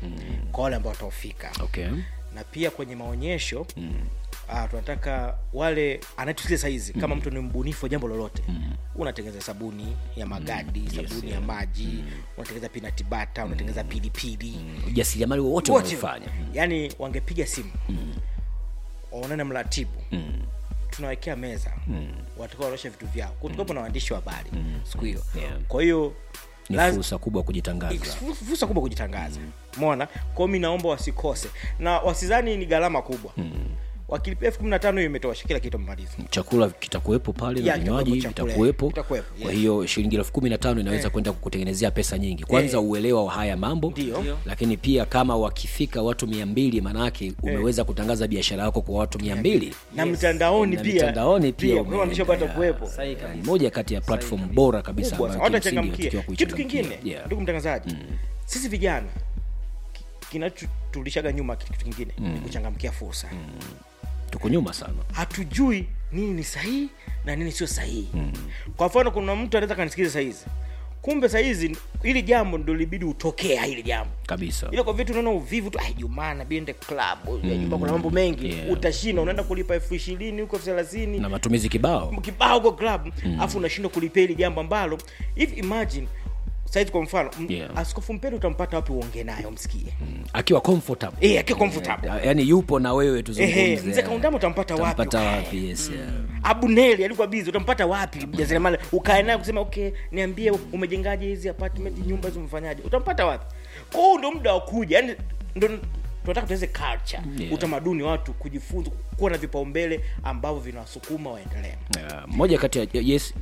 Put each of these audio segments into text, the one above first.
kwa wale ambao wataofika okay na pia kwenye maonyesho mm. uh, tunataka wale anayetusikia sahizi kama mtu ni mbunifu wa jambo lolote mm. unatengeneza sabuni ya magadi mm. sabuni ya maji mm. unatengeneza pinatibata unatengeneza pilipili ujasiriamali wowote wote unaofanya yani wangepiga simu mm. waonane mratibu mm tunawekea meza mm. watakao wanaonyesha vitu vyao kutokapo na waandishi wa habari mm. siku hiyo Yeah. kwa hiyo ni laz- fursa kubwa kujitangaza Fu- fursa kubwa kujitangaza mona kwao mi naomba wasikose na wasizani ni gharama kubwa mm. wakilipia elfu kumi na tano hiyo imetosha kila kitu mmaliza chakula kitakuwepo pale na Ya, vinywaji kitakuwepo chakula, vitakuwepo kitakuwepo, kwa yes. hiyo shilingi elfu kumi na tano inaweza kwenda kukutengenezea pesa nyingi kwanza uelewa wa haya mambo Ndio. lakini pia kama wakifika watu mia mbili maanake umeweza kutangaza biashara yako kwa watu mia mbili na mtandaoni Na pia mitandaoni pia kwa waandishi wa habari watakuwepo sahihi ni kabisa moja kati ya platform bora kabisa kubwa ambayo sana. kimsingi watachangamkia inatakiwa kitu kuichangamkia. kingine Yeah. ndugu mtangazaji sisi vijana ki- kinachotulishaga nyuma kitu kitu kingine ni kuchangamkia fursa tuko nyuma sana hatujui nini ni sahihi na nini sio sahihi kwa mfano kuna mtu anaweza kanisikiza sahizi kumbe sahizi hili jambo ndo libidi utokea hili jambo kabisa ile kwa vitu unaona uvivu tu "Ai, jumaa nabidi ende club ya nyumba kuna mambo mengi Yeah. utashinda unaenda kulipa elfu ishirini huko elfu thelathini na matumizi kibao kibao huko club alafu unashindwa kulipia hili jambo ambalo if imagine saizi kwa mfano m- Yeah. askofu mpele utampata wapi uonge naye umsikie akiwa comfortable eh akiwa comfortable yaani yupo na wewe Ehe, tuzungumze mzee kaundama utampata wapi Utampata ukae? wapi yes yeah. abuneli alikuwa bizi utampata wapi mjasiriamali ukae naye kusema okay niambie umejengaje hizi apartment nyumba hizo umefanyaje utampata wapi kwa hiyo ndo muda wa kuja yani ndo tunataka tuweze culture Yeah. utamaduni wa watu kujifunza kuwa na vipaumbele ambavyo vinawasukuma waendelee Yeah, moja kati ya yes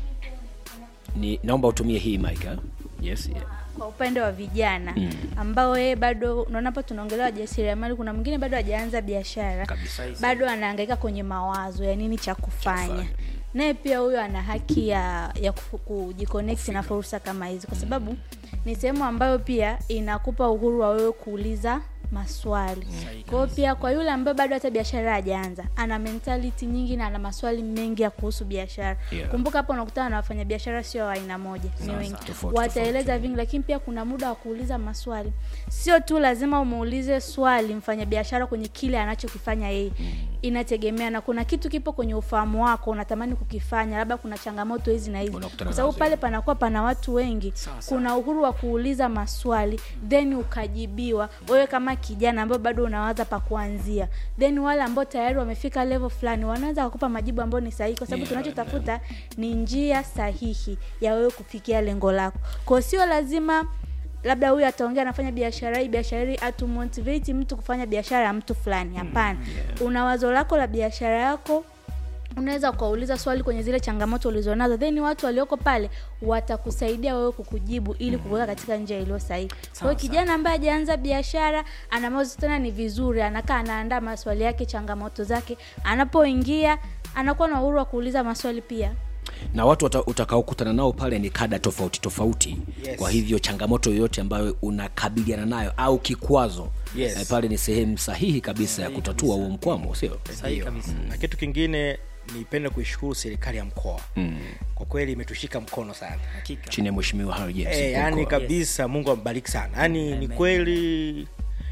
ni naomba utumie hii mic eh? yes yeah. kwa upande wa vijana mm. ambao yeye bado unaona hapo tunaongelea wajasiriamali kuna mwingine bado hajaanza biashara Kabisa. bado anaangaika kwenye mawazo ya nini cha kufanya naye pia huyo ana haki ya ya kufu- kujiconnect na fursa kama hizi kwa sababu ni sehemu ambayo pia inakupa uhuru wa wewe kuuliza maswali kwa hiyo pia kwa yule ambaye bado hata biashara hajaanza ana mentality nyingi na ana maswali mengi ya kuhusu biashara Yeah. kumbuka hapo unakutana na wafanyabiashara sio wa aina moja ni wengi Tofauti, wataeleza vingi lakini pia kuna muda wa kuuliza maswali sio tu lazima umuulize swali mfanyabiashara kwenye kile anachokifanya yeye inategemea na kuna kitu kipo kwenye ufahamu wako unatamani kukifanya labda kuna changamoto hizi na hizi Unakutana kwa sababu nazo, pale panakuwa pana watu wengi kuna uhuru wa kuuliza maswali then ukajibiwa wewe kama kijana ambao bado unawaza pa kuanzia then wale ambao tayari wamefika level fulani wanaweza kukupa majibu ambayo ni sahihi kwa sababu Yeah, tunachotafuta ni njia sahihi ya wewe kufikia lengo lako kwao sio lazima labda huyu ataongea anafanya biashara hii biashara hii atumotivate mtu kufanya biashara ya mtu fulani hapana una wazo lako la biashara yako unaweza ukauliza swali kwenye zile changamoto ulizonazo then watu walioko pale watakusaidia wewe kukujibu ili kukuweka katika njia iliyo sahihi kwa hiyo kijana ambaye hajaanza biashara ana mawazo tena ni vizuri anakaa anaandaa maswali yake changamoto zake anapoingia anakuwa na uhuru wa kuuliza maswali pia na watu wata- utakaokutana nao pale ni kada tofauti tofauti Yes. kwa hivyo changamoto yoyote ambayo unakabiliana nayo au kikwazo Yes. eh, pale ni sehemu sahihi kabisa ya kutatua huo mkwamo sio sahihi kabisa na kitu kingine nipende kuishukuru serikali ya mkoa mm. kwa kweli imetushika mkono sana hakika chini ya mheshimiwa Harry James e, mkuu wa yani mkoa. kabisa mungu ambariki sana yani ni Amen. kweli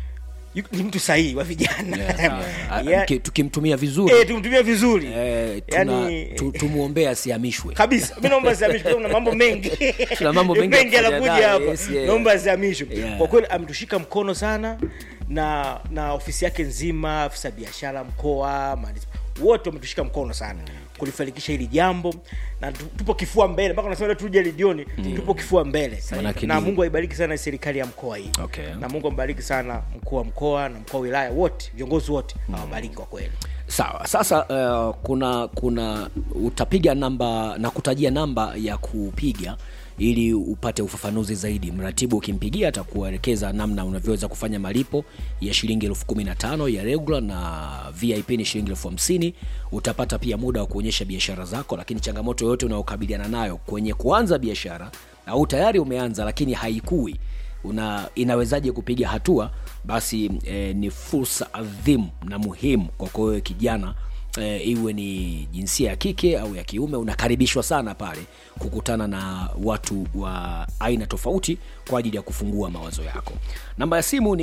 yu- ni mtu sahihi wa vijana Ah, Ya- mki- tukimtumia vizuri eh, tumtumia vizuri eh, tuna, yani tu, tumuombee asihamishwe kabisa mi naomba asihamishwe kwa sababu na mambo mengi Tuna mambo mengi ya mengi kufanya yanakuja nayo, hapa yes, yeah. naomba asihamishwe Yeah. kwa kweli ametushika mkono sana na na ofisi yake nzima afisa biashara mkoa manispa- wote wametushika mkono sana kulifanikisha hili jambo na tu- tupo kifua mbele mpaka unasema leo tuje lidioni tupo kifua mbele Manake na ni- mungu aibariki sana serikali ya mkoa hii Okay. na mungu ambariki sana mkuu wa mkoa na mkoa wa wilaya wote viongozi wote awabariki kwa kweli sawa sasa uh, kuna kuna utapiga namba na kutajia namba ya kupiga ili upate ufafanuzi zaidi mratibu ukimpigia atakuelekeza namna unavyoweza kufanya malipo ya shilingi elfu kumi na tano ya regular na vip ni shilingi elfu hamsini utapata pia muda wa kuonyesha biashara zako lakini changamoto yoyote unayokabiliana nayo kwenye kuanza biashara au tayari umeanza lakini haikui una inawezaje kupiga hatua basi eh, ni fursa adhimu na muhimu kwako wewe kijana eh, iwe ni jinsia ya kike au ya kiume unakaribishwa sana pale kukutana na watu wa aina tofauti kwa ajili ya kufungua mawazo yako namba ya simu ni